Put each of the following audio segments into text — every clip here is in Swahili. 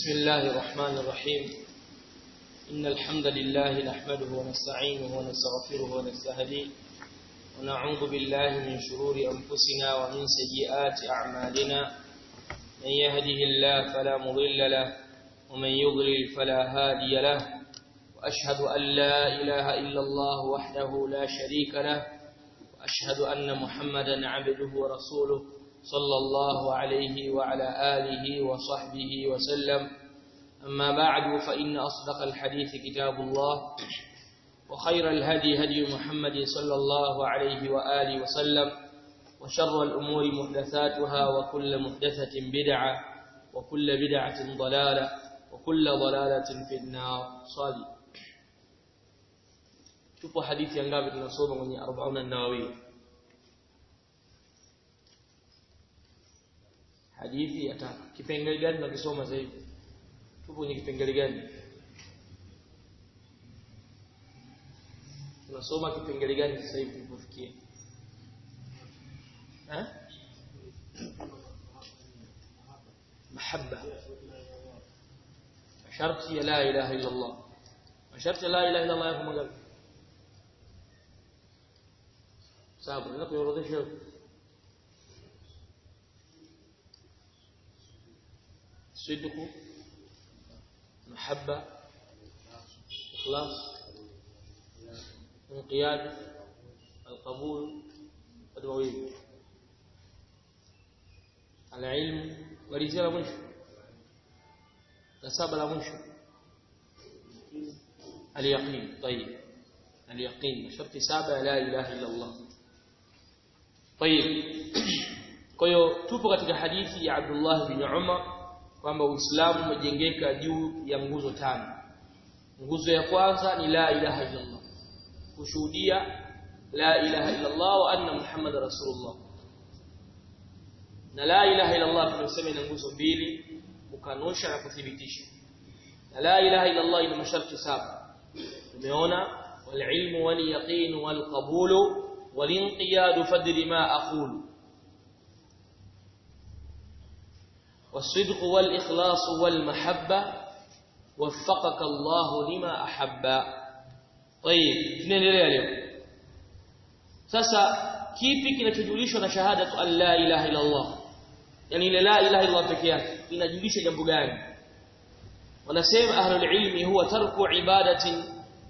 بسم الله الرحمن الرحيم إن الحمد لله نحمده ونستعينه ونستغفره ونستهديه ونعوذ بالله من شرور أنفسنا ومن سيئات أعمالنا من يهده الله فلا مضل له ومن يضلل فلا هادي له وأشهد أن لا إله إلا الله وحده لا شريك له وأشهد أن محمدا عبده ورسوله صلى الله عليه وعلى آله وصحبه وسلم أما بعد فإن أصدق الحديث كتاب الله وخير الهدي هدي محمد صلى الله عليه وآله وسلم وشر الأمور محدثاتها وكل محدثة بدعة وكل بدعة ضلالة وكل ضلالة في النار صادي شوفوا حديث ينقابل tunasoma kwenye 40 an-Nawawi hadithi ya tatu kipengele gani tunakisoma sasa hivi tupo kwenye kipengele gani tunasoma kipengele gani sasa hivi tulipofikia eh mahabba sharti ya la ilaha illa Allah sharti ya la ilaha illa Allah yako magapi sababu ninapoorodhesha صدق محبة إخلاص انقياد القبول الوويل العلم ورجال مشو نساب لا مشو اليقين طيب اليقين شرط سابع لا إله إلا الله طيب kwa hiyo tupo katika hadithi ya Abdullah bin Umar kwamba Uislamu umejengeka juu ya nguzo tano. Nguzo ya kwanza ni la ilaha illa Allah. Kushuhudia la ilaha illa Allah wa anna Muhammad Rasulullah. Na la ilaha illa Allah tunasema ina nguzo mbili, kukanusha na kuthibitisha. Na la ilaha illa Allah ina masharti saba. Tumeona wal ilmu wal yaqin wal qabulu wal inqiyadu fadri ma aqulu والصدق والإخلاص والمحبة وفقك الله لما أحب طيب tunaendelea leo sasa kipi kinachojulishwa na shahada an la ilaha illa Allah yani ile la ilaha illa Allah pekee yake inajulisha jambo gani wanasema ahlul ilmi huwa tarku ibadatin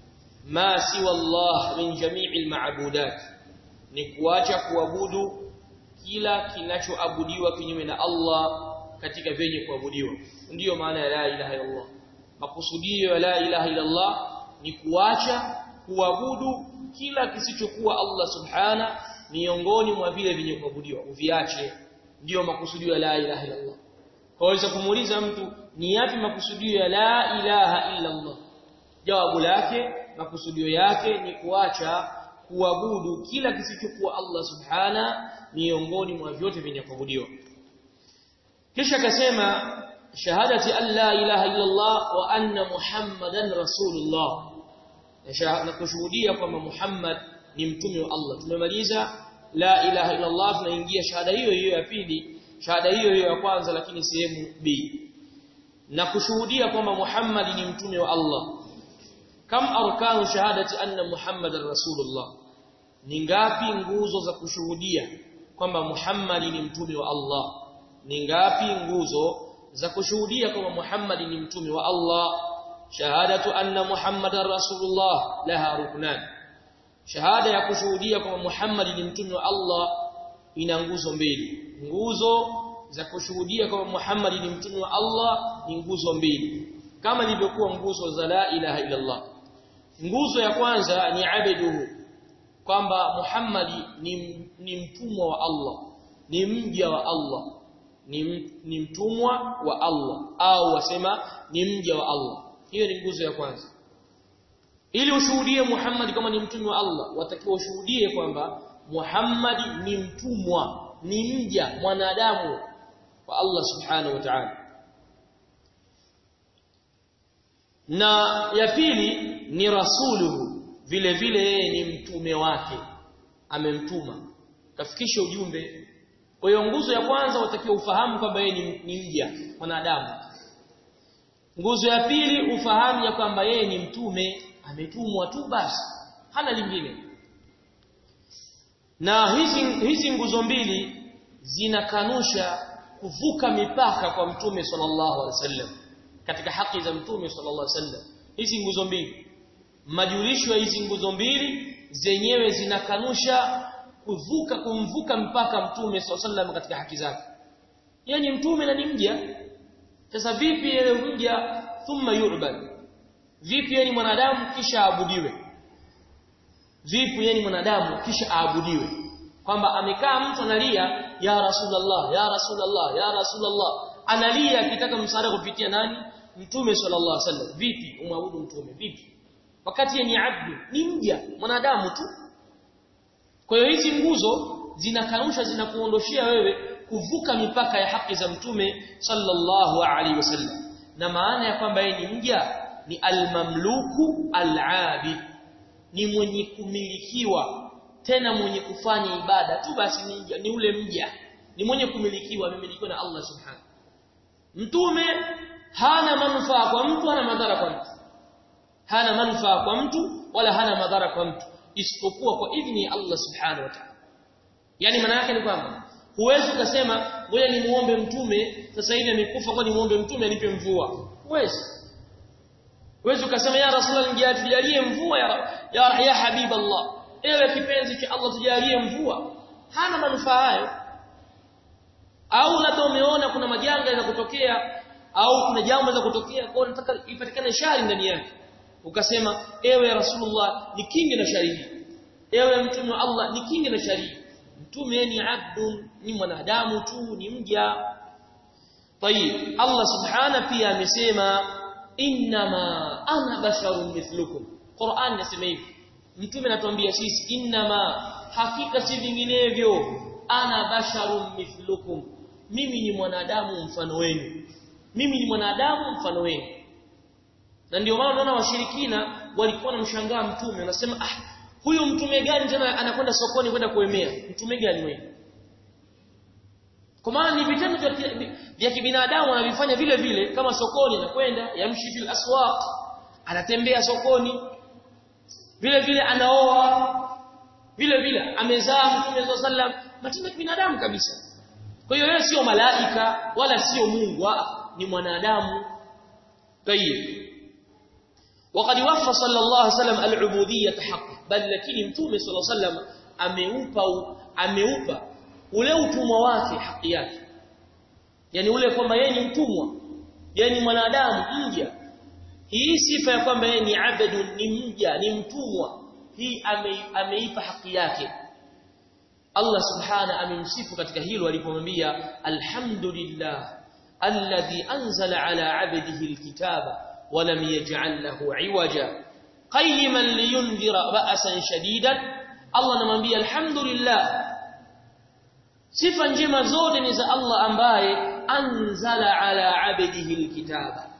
ma siwa Allah min jami'il ma'budat ni kuacha kuabudu kila kinachoabudiwa kinyume na Allah katika vyenye kuabudiwa ndiyo maana ya la ilaha illa Allah makusudio ya la ilaha illa Allah ni kuacha kuabudu kila kisichokuwa Allah subhana miongoni mwa vile vyenye kuabudiwa uviache ndiyo makusudio ya la ilaha illa Allah kwaweza kumuuliza mtu ni yapi makusudio ya la ilaha illa Allah jawabu lake makusudio yake ni kuacha kuabudu kila kisichokuwa Allah subhana miongoni mwa vyote vyenye kuabudiwa kisha akasema shahadati an la ilaha illa Allah wa anna muhammadan rasulullah na kushuhudia kwamba Muhammad ni mtume wa Allah tumemaliza la ilaha illa Allah tunaingia shahada hiyo hiyo ya pili shahada hiyo hiyo ya kwanza lakini sehemu B na kushuhudia kwamba Muhammad ni mtume wa Allah kam arkanu shahadati anna muhammadan rasulullah ni ngapi nguzo za kushuhudia kwamba Muhammad ni mtume wa Allah ni ngapi nguzo za kushuhudia kwamba Muhammad ni mtume wa Allah shahadatu anna Muhammadar rasulullah laha ruknan shahada ya kushuhudia kwamba Muhammad ni mtume wa Allah ina nguzo mbili nguzo za kushuhudia kwamba Muhammad ni mtume wa Allah ni nguzo mbili kama ilivyokuwa nguzo za la ilaha illa Allah nguzo ya kwanza ni abeduhu kwamba Muhammad ni, ni mtumwa wa Allah ni mja wa Allah ni, ni mtumwa wa Allah au wasema ni mja wa Allah hiyo ni nguzo ya kwanza ili ushuhudie Muhammad kama ni mtume wa Allah watakiwa ushuhudie kwamba Muhammad ni mtumwa ni mja mwanadamu wa Allah subhanahu wa ta'ala na ya pili ni rasuluhu vile vile yeye ni mtume wake amemtuma kafikisha ujumbe kwa hiyo nguzo ya kwanza watakiwa ufahamu kwamba yeye ni, ni mja mwanadamu nguzo ya pili ufahamu ya kwamba yeye ni mtume ametumwa tu basi hana lingine na hizi hizi nguzo mbili zinakanusha kuvuka mipaka kwa mtume sallallahu alaihi wasallam katika haki za mtume sallallahu alaihi wasallam hizi nguzo mbili majulisho ya hizi nguzo mbili zenyewe zinakanusha kuvuka kumvuka mpaka mtume sallallahu alaihi wasallam katika haki zake yeye ni mtume na ni mja sasa vipi yeye mja thumma yu'bad vipi yeye ni mwanadamu kisha aabudiwe vipi yeye ni mwanadamu kisha aabudiwe kwamba amekaa mtu analia ya rasulullah ya rasulullah ya rasulullah analia akitaka msaada kupitia nani mtume sallallahu alaihi wasallam vipi umwabudu mtume vipi wakati yeye ni abdu ni mja mwanadamu tu kwa hiyo hizi nguzo zinakanusha zinakuondoshia wewe kuvuka mipaka ya haki za mtume sallallahu alaihi wasallam na maana ya kwamba yeye ni mja ni almamluku alabid ni mwenye kumilikiwa tena mwenye kufanya ibada tu basi ni, mja, ni ule mja ni mwenye kumilikiwa amemilikiwa na Allah subhanahu mtume hana manufaa kwa mtu hana madhara kwa mtu hana manufaa kwa mtu wala hana madhara kwa mtu isipokuwa kwa idhni ya Allah subhanahu wa ta'ala yani maana yake ni kwamba huwezi ukasema ngoja ni muombe mtume sasa hivi amekufa kwa ni muombe mtume anipe mvua huwezi huwezi ukasema ya rasulullah nijalie mvua ya ya, ya habib Allah ewe kipenzi cha Allah tujalie mvua hana manufaa hayo au labda umeona kuna majanga yanakutokea au kuna jambo la kutokea kwa nataka ipatikane shari ndani yake ukasema ewe rasulullah nikinge na shari hii ewe mtume wa Allah nikinge na shari mtume ni abdun ni mwanadamu tu ni mja طيب Allah subhana pia amesema inma ana basharun mithlukum Qur'an inasema hivi mtume anatuambia sisi inma hakika si vinginevyo ana basharun mithlukum mimi ni mwanadamu mfano wenu mimi ni mwanadamu mfano wenu na ndio maana unaona washirikina walikuwa wanamshangaa mtume wanasema ah huyu mtume gani tena anakwenda sokoni kwenda kuemea mtume gani wewe kwa maana ni vitendo vya kibinadamu anavifanya vile vile kama sokoni anakwenda yamshi fil aswaq anatembea sokoni vile vile anaoa vile vile amezaa mtume sallam matendo ya kibinadamu kabisa kwa hiyo yeye sio malaika wala sio Mungu ni mwanadamu tayib وقد وفى صلى الله عليه وسلم العبوديه حقا بل lakini mtume صلى الله عليه وسلم ameupa ameupa ule utumwa wake haki yake yani ule kwamba yeye ni mtumwa yeye ni mwanadamu mja hii sifa ya kwamba yeye ni abdu ni mja ni mtumwa hii ame, ameipa haki yake Allah subhana amemsifu katika hilo alipomwambia alhamdulillah alladhi anzala ala abdihi alkitaba ولم يجعل له عوجا قيما لينذر بأسا شديدا الله anamwambia alhamdulillah sifa njema zote ni za Allah ambaye anzala ala abdihi alkitaba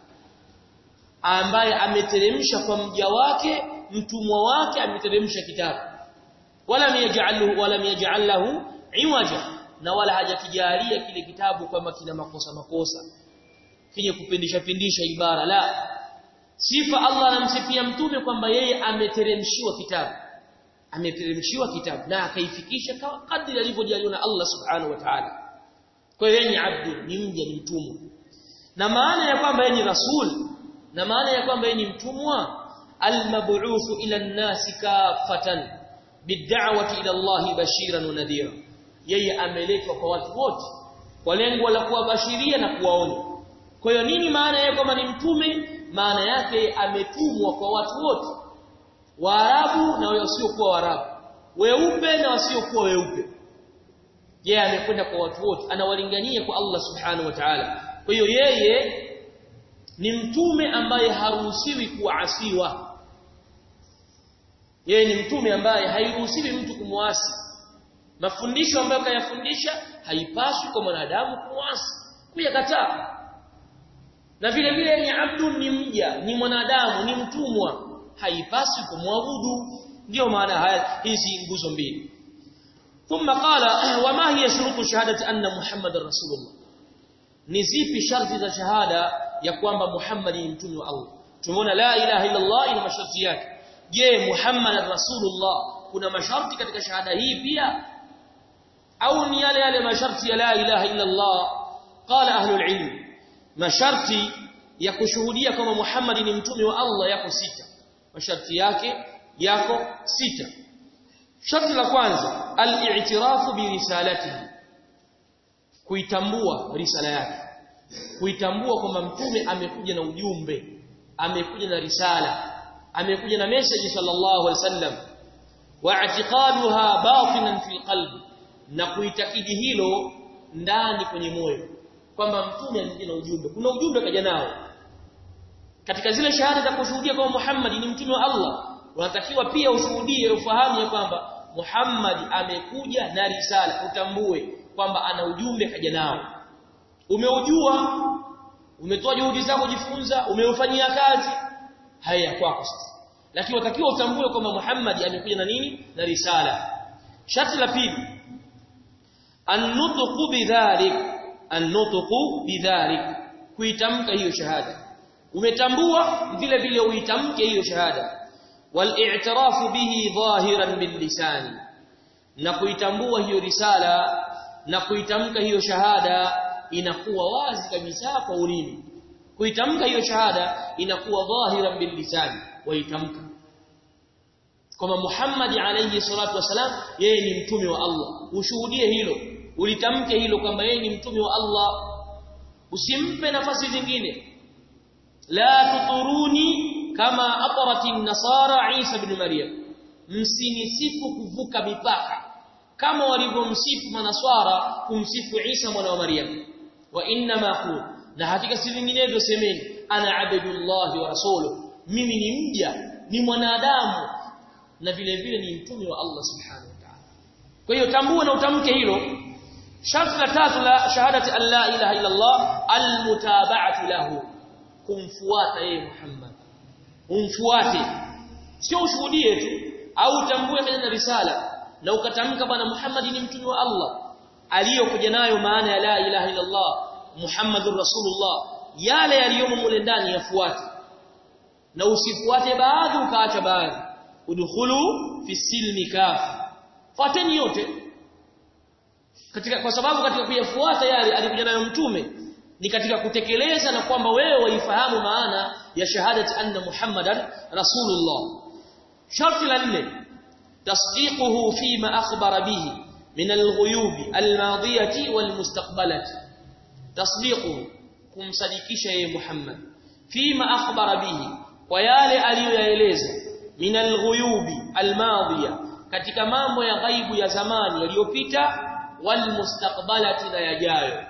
ambaye ameteremsha kwa mja wake mtumwa wake ameteremsha kitabu wala yaj'aluhu wala yaj'alahu iwaja na wala hajakijalia kile kitabu kama kina makosa makosa kije kupindisha pindisha ibara la sifa Allah anamsifia mtume kwamba yeye ameteremshiwa kitabu ameteremshiwa kitabu na akaifikisha kadri alivyojaliwa na Allah subhanahu wa ta'ala kwa hiyo yeye ni abdu ni mja ni mtumwa na maana ya kwamba yeye ni rasul na maana ya kwamba yeye ni mtumwa almab'uthu ila an-nasi kafatan bid'awati ila Allah bashiran wa nadhira yeye ameletwa kwa watu wote kwa lengo la kuwabashiria na kuwaonya kwa hiyo nini maana yake kwamba ni mtume maana yake ametumwa kwa watu wote Waarabu na wasiokuwa Waarabu weupe na wasiokuwa weupe yeye amekwenda kwa watu wote anawalingania kwa Allah subhanahu wa ta'ala kwa hiyo yeye ni mtume ambaye haruhusiwi kuasiwa yeye ni mtume ambaye hairuhusiwi mtu kumwasi mafundisho ambayo kayafundisha haipaswi kwa mwanadamu kumwasi kuyakataa na vile vile ni abdu ni mja ni mwanadamu ni mtumwa haipaswi kumwabudu ndio maana haya hizi nguzo mbili thumma qala wama hiya shurutu shahadati anna muhammadar rasulullah ni zipi sharti za shahada ya kwamba Muhammad ni mtume wa Allah tumeona la ilaha illa Allah ina masharti yake je Muhammad rasulullah kuna masharti katika shahada hii pia au ni yale yale masharti ya la ilaha illa Allah qala ahlul ilm masharti ya kushuhudia kama Muhammad ni mtume wa Allah yako sita masharti yake yako sita sharti la kwanza al-i'tirafu bi risalatihi kuitambua risala yake kuitambua kwamba mtume amekuja na ujumbe amekuja na risala amekuja na message sallallahu alaihi wasallam wa i'tiqaduha batinan fil qalbi na kuitakidi hilo ndani kwenye moyo kwamba mtume amekuja na ujumbe kuna ujumbe kaja nao katika zile shahada za kushuhudia kwamba Muhammad ni mtume wa Allah unatakiwa pia ushuhudie ufahamu ya kwamba Muhammad amekuja na risala utambue kwamba ana ujumbe kaja nao umeujua umetoa juhudi zako kujifunza umeufanyia kazi haya kwako sasa lakini watakiwa utambue kwamba Muhammad amekuja na nini na risala sharti la pili an-nutqu bidhalik an-nutqu bidhalik kuitamka hiyo shahada umetambua vile vile uitamke hiyo shahada wal-i'tirafu bihi dhahiran bil lisani na kuitambua hiyo risala na kuitamka hiyo shahada inakuwa wazi kabisa kwa ulimi kuitamka hiyo shahada inakuwa dhahiran bil lisani waitamka kama Muhammad alayhi salatu wasalam yeye ni mtume wa Allah ushuhudie hilo ulitamke hilo kwamba yeye ni mtume wa Allah usimpe nafasi zingine la tuturuni kama atarati nasara Isa ibn Maryam msinisifu kuvuka mipaka kama walivyomsifu manaswara kumsifu Isa mwana wa Maryam wa inna ma qul na hakika si vinginevyo semeni ana abdullah wa rasuluhu mimi ni mja ni mwanadamu na vile vile ni mtume wa Allah subhanahu wa ta'ala kwa hiyo tambua na utamke hilo sharti la tatu la shahadati an la ilaha illa Allah almutaba'atu lahu kumfuata yeye Muhammad umfuate sio ushuhudie tu au utambue kwenye risala na ukatamka bwana Muhammad ni mtume wa Allah aliyokuja nayo maana ya la ilaha illa Allah Muhammadur Rasulullah yale yaliyomo mule ndani yafuate na usifuate baadhi ukaacha baadhi udkhulu fi silmi kafa fuateni yote katika kwa sababu katika kuyafuata yale alikuja nayo mtume ni katika kutekeleza na kwamba wewe waifahamu maana ya shahadati anna muhammadan rasulullah sharti la nne tasdiquhu fima akhbara bihi min alghuyub almadiyati walmustaqbalati tasdiquhu kumsadikisha yeye muhammad fima akhbara bihi kwa yale aliyoyaeleza min alghuyubi almadhiya katika mambo ya ghaibu ya zamani yaliyopita walmustaqbalati na yajayo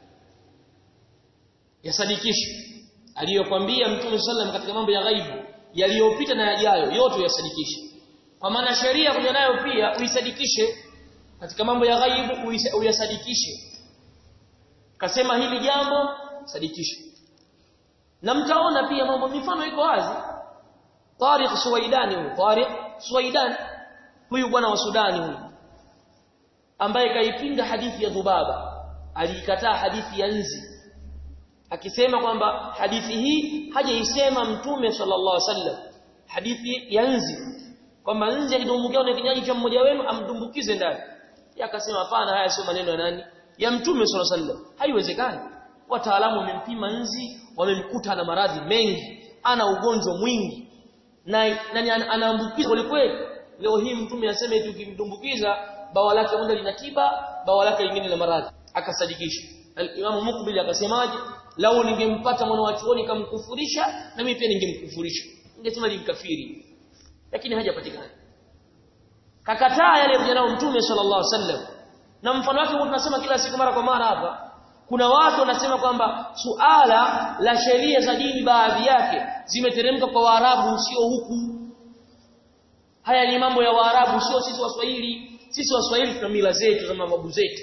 yasadikishe aliyokwambia mtume sallam katika mambo ya ghaibu yaliyopita na yajayo yote yasadikishe kwa maana sheria kuja nayo pia uisadikishe katika mambo ya ghaibu uyasadikishe kasema hili jambo sadikishe na mtaona pia mambo mifano iko wazi Tariq Suwaidani huyu Tariq Suwaidan huyu bwana wa Sudani huyu ambaye kaipinga hadithi ya Dhubaba aliikataa hadithi ya nzi akisema kwamba hadithi hii hajaisema mtume sallallahu alaihi wasallam hadithi ya nzi kwamba nzi akidumbukia na kinywaji cha mmoja wenu amdumbukize ndani yakasema hapana haya sio maneno ya nani ya mtume sallallahu alaihi wasallam haiwezekani wataalamu wamempima nzi wamemkuta na maradhi mengi ana ugonjwa mwingi na nani anaambukiza kweli leo hii mtume aseme eti ukimtumbukiza bawa lake moja lina tiba bawa lake lingine la maradhi akasadikisha al-Imam Muqbil akasemaje lau ningempata mwana wa chuoni kamkufurisha na mimi pia ningemkufurisha ningesema ni mkafiri lakini hajapatikana kakataa yale vijana mtume sallallahu alaihi wasallam na mfano wake tunasema kila siku mara kwa mara hapa kuna watu wanasema kwamba suala la sheria za dini baadhi yake zimeteremka kwa Waarabu sio huku haya ni mambo ya Waarabu sio sisi Waswahili sisi Waswahili tuna mila zetu za mababu zetu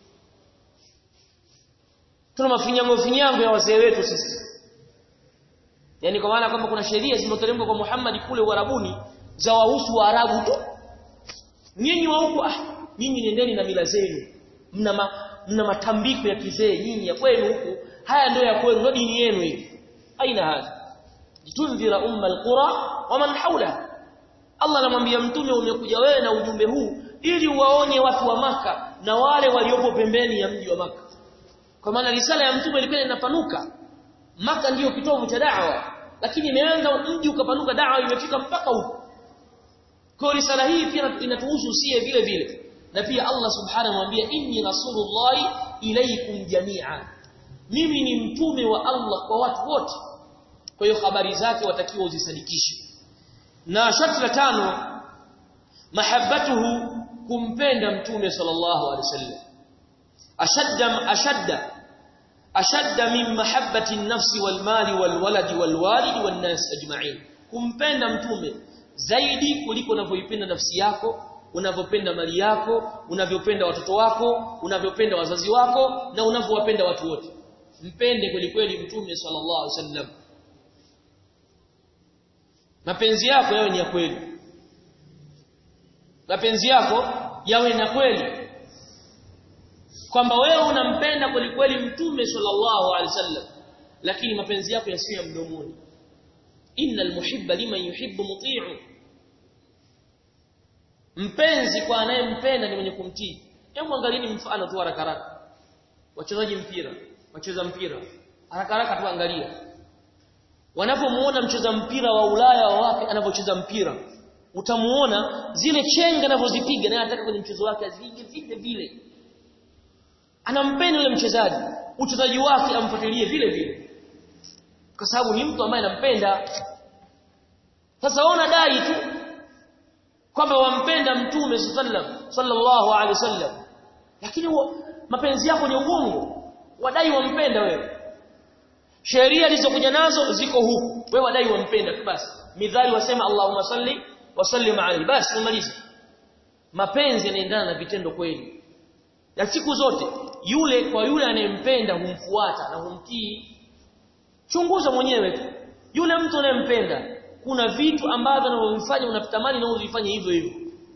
tuna mafinyango finyango ya wazee wetu sisi yani kwa maana kwamba kuna sheria zimeteremka kwa Muhammad kule Uarabuni za wahusu Waarabu tu nyinyi wa huku ah nyinyi nendeni na mila zenu mna ma, mna matambiko ya kizee nyinyi ya kwenu huku haya ndio ya kwenu ndio dini yenu hii aina hadha litundhira umma alqura wa man hawlaha Allah anamwambia mtume umekuja wewe na ujumbe huu ili uwaonye watu wa maka na wale waliopo pembeni ya mji wa maka kwa maana risala ya mtume ilikuwa inapanuka maka ndiyo kitovu cha da'wa lakini imeanza mji ukapanuka da'wa imefika mpaka huko kwa risala hii pia inatuhusu sie vile vile na pia Allah subhanahu anamwambia inni rasulullahi ilaikum jami'a mimi ni mtume wa Allah kwa watu wote kwa hiyo habari zake watakiwa uzisadikishe na sharti la tano mahabbatuhu kumpenda mtume sallallahu alaihi wasallam ashadda ashadda ashadda min mahabbati an-nafsi wal mali wal waladi wal walid wan nas ajma'in kumpenda mtume zaidi kuliko unavyoipenda nafsi yako unavyopenda mali yako unavyopenda watoto wako unavyopenda wazazi wako na unavyowapenda watu wote mpende kweli kweli mtume sallallahu alaihi wasallam mapenzi yako yawe ni ya kweli mapenzi yako yawe na kweli kwamba wewe unampenda kweli kweli mtume sallallahu alaihi wasallam lakini mapenzi yako yasiyo ya mdomoni innal muhibba liman yuhibbu muti'u mpenzi kwa anayempenda ni mwenye kumtii hebu angalieni mfano tu haraka haraka wachezaji mpira wacheza mpira haraka haraka tu angalia wanapomuona mcheza mpira wa Ulaya wa wapi anapocheza mpira utamuona zile chenga anavyozipiga naye anataka kwenye mchezo wake azipige vile vile anampenda yule mchezaji uchezaji wake amfuatilie vile vile kwa sababu ni mtu ambaye anampenda sasa ona dai tu kwamba wampenda mtume sallam sallallahu alaihi wasallam lakini wa, mapenzi yako ni uongo wadai wampenda wewe sheria zilizokuja nazo ziko huku wewe wadai wampenda tu basi midhali wasema Allahumma salli wa sallim alayhi basi tumalize mapenzi yanaendana na vitendo kweli na siku zote yule kwa yule anayempenda humfuata na humtii chunguza mwenyewe tu yule mtu unayempenda kuna vitu ambavyo anavyofanya unatamani na uzifanye hivyo hivyo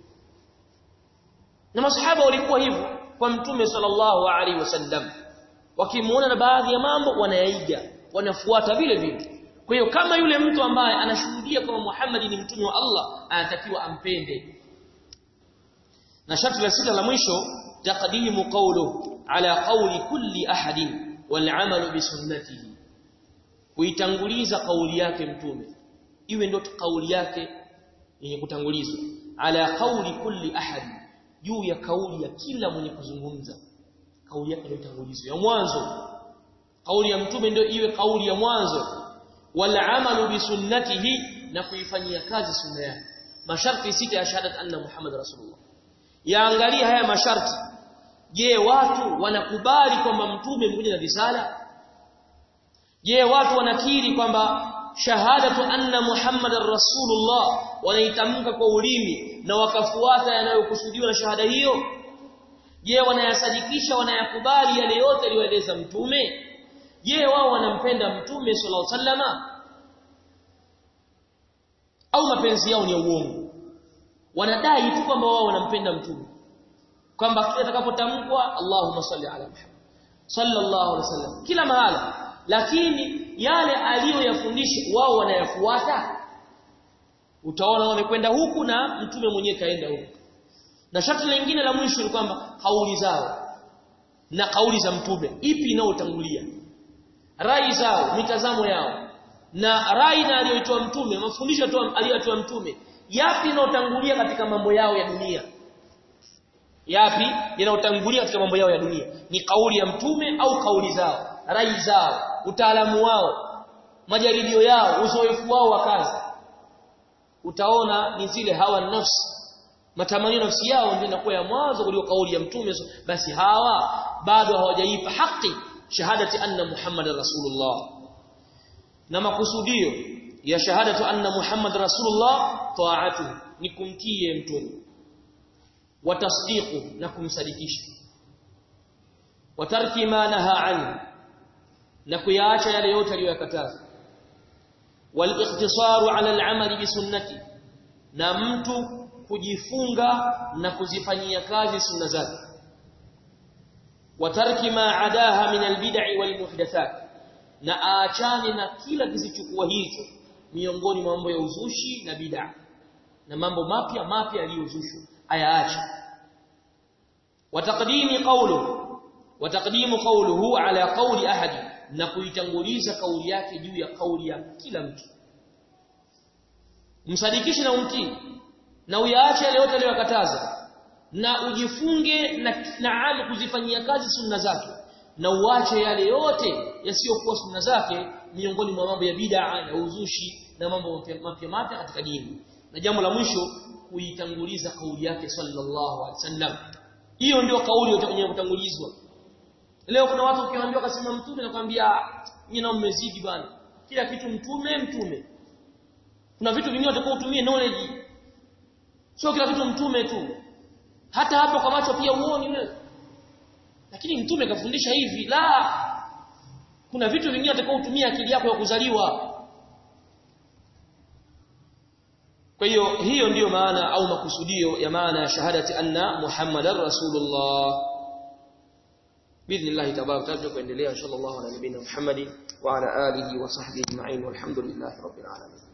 na masahaba walikuwa hivyo kwa mtume sallallahu alaihi wasallam wakimuona na baadhi ya mambo wanayaiga wanafuata vile vile kwa hiyo kama yule mtu ambaye anashuhudia kama Muhammad ni mtume wa Allah anatakiwa ampende na sharti la sita la mwisho taqdimu qawluhu ala qawli kulli ahadin wal amalu bi sunnatihi kuitanguliza kauli yake mtume iwe ndio kauli yake yenye kutangulizwa ala qawli kulli ahad juu ya kauli ya kila mwenye kuzungumza kauli yake ndio itangulizwe ya mwanzo kauli ya mtume ndio iwe kauli ya mwanzo wal amalu bi sunnatihi na kuifanyia kazi sunna yake masharti sita ya shahadat anna muhammad rasulullah yaangalia haya masharti je watu wanakubali kwamba mtume mkuja na risala je watu wanakiri kwamba shahadatu anna muhammadar rasulullah wanaitamka kwa ulimi na wakafuata yanayokusudiwa na shahada hiyo je wanayasadikisha wanayakubali yale yote aliyoeleza mtume je wao wanampenda mtume sallallahu alaihi wasallama au mapenzi yao ni ya uongo wanadai tu kwamba wao wanampenda mtume kwamba kila atakapotamkwa Allahumma salli ala Muhammad sallallahu alaihi wasallam kila mahala lakini yale aliyoyafundisha wao wanayafuata utaona wamekwenda huku na mtume mwenyewe kaenda huku na sharti lingine la mwisho ni kwamba kauli zao na kauli za mtume ipi inayotangulia rai zao mitazamo yao na rai na aliyoitoa mtume mafundisho aliyotoa mtume yapi inayotangulia katika mambo yao ya dunia yapi yanayotangulia katika mambo yao ya dunia ni kauli ya mtume au kauli zao rai zao utaalamu wao majaribio yao uzoefu wao wa kazi utaona ni zile hawa nafsi matamanio nafsi yao ndio inakuwa ya mwanzo kuliko kauli ya mtume basi hawa bado hawajaipa haki shahadati anna muhammadar rasulullah na makusudio ya shahadatu anna muhammadar rasulullah taatu ni kumtii mtume watasdiqu na kumsadikisha watarki ma naha anhu na kuyaacha yale yote aliyokataza wal-iqtisaru ala al-amali bi sunnati na mtu kujifunga na kuzifanyia kazi sunna zake watarki ma adaha min al-bid'i wal-muhdathat na aachane na kila kisichokuwa hicho miongoni mwa mambo ya uzushi na bid'a na mambo mapya mapya yaliyozushwa ayaache wataqdimi qawlu wataqdimu qawluhu ala qawli ahadi na kuitanguliza kauli yake juu ya kauli ya kila mtu msadikishe na umtii na uyaache yale yote aliyokataza na ujifunge na naam kuzifanyia kazi sunna zake na uache yale yote yasiyokuwa sunna zake miongoni mwa mambo ya bid'a na uzushi na mambo mapya mapya katika dini na jambo la mwisho kuitanguliza kauli yake sallallahu alaihi wasallam hiyo ndio kauli yenye kutangulizwa leo kuna watu ukiwaambia kasema mtume nakwambia nyinyi mmezidi bwana kila kitu mtume mtume kuna vitu vingine utakuwa utumie knowledge sio kila kitu mtume tu hata hapo kwa macho pia uoni wewe lakini mtume kafundisha hivi la kuna vitu vingine utakuwa utumie akili yako ya kuzaliwa kwa hiyo hiyo ndiyo maana au makusudio ya maana ya shahadati anna muhammadar rasulullah باذن الله تبارك وتعالى kuendelea inshallah ala nabiyina muhammadin wa ala alihi wa sahbihi ajma'in walhamdulillahi rabbil alamin